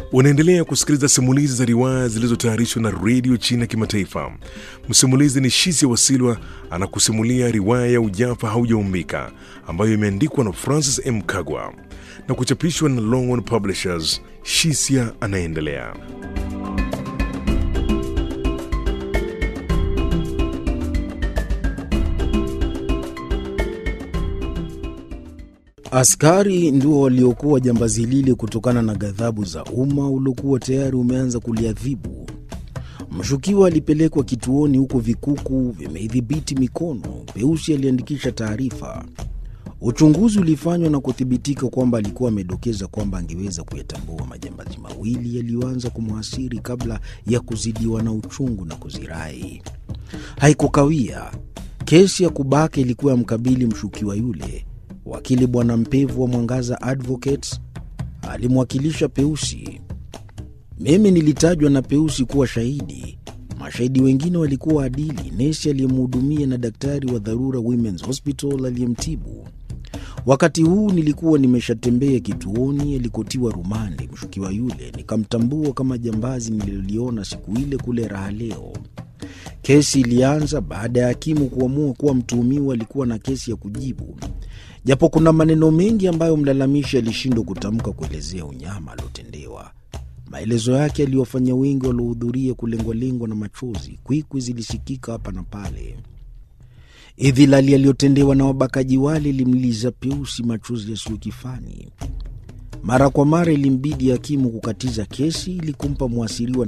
Unaendelea kusikiliza simulizi za riwaya zilizotayarishwa na redio China Kimataifa. Msimulizi ni Shisia Wasilwa anakusimulia riwaya ya Ujafa Haujaumbika ambayo imeandikwa na Francis M. Kagwa na kuchapishwa na Longhorn Publishers. Shisia anaendelea. Askari ndio waliokuwa jambazi lile kutokana na ghadhabu za umma uliokuwa tayari umeanza kuliadhibu. Mshukiwa alipelekwa kituoni huko vikuku vimeidhibiti mikono. Peusi aliandikisha taarifa. Uchunguzi ulifanywa na kuthibitika kwamba alikuwa amedokeza kwamba angeweza kuyatambua majambazi mawili yaliyoanza kumhasiri kabla ya kuzidiwa na uchungu na kuzirai. Haikukawia, kesi ya kubaka ilikuwa yamkabili mshukiwa yule. Wakili Bwana Mpevu wa Mwangaza Advocates alimwakilisha Peusi. Mimi nilitajwa na Peusi kuwa shahidi. Mashahidi wengine walikuwa adili, nesi aliyemhudumia na daktari wa dharura Women's Hospital aliyemtibu. Wakati huu nilikuwa nimeshatembea kituoni alikotiwa rumande mshukiwa yule, nikamtambua kama jambazi nililoliona siku ile kule Raha Leo. Kesi ilianza baada ya hakimu kuamua kuwa mtuhumiwa alikuwa na kesi ya kujibu, japo kuna maneno mengi ambayo mlalamishi alishindwa kutamka kuelezea unyama aliotendewa. Maelezo yake aliwafanya wengi waliohudhuria kulengwalengwa na machozi. Kwikwi zilisikika hapa na pale. Idhilali aliyotendewa na wabakaji wale ilimliza Peusi machozi yasiyo kifani. Mara kwa mara ilimbidi hakimu kukatiza kesi ili kumpa mwasiriwa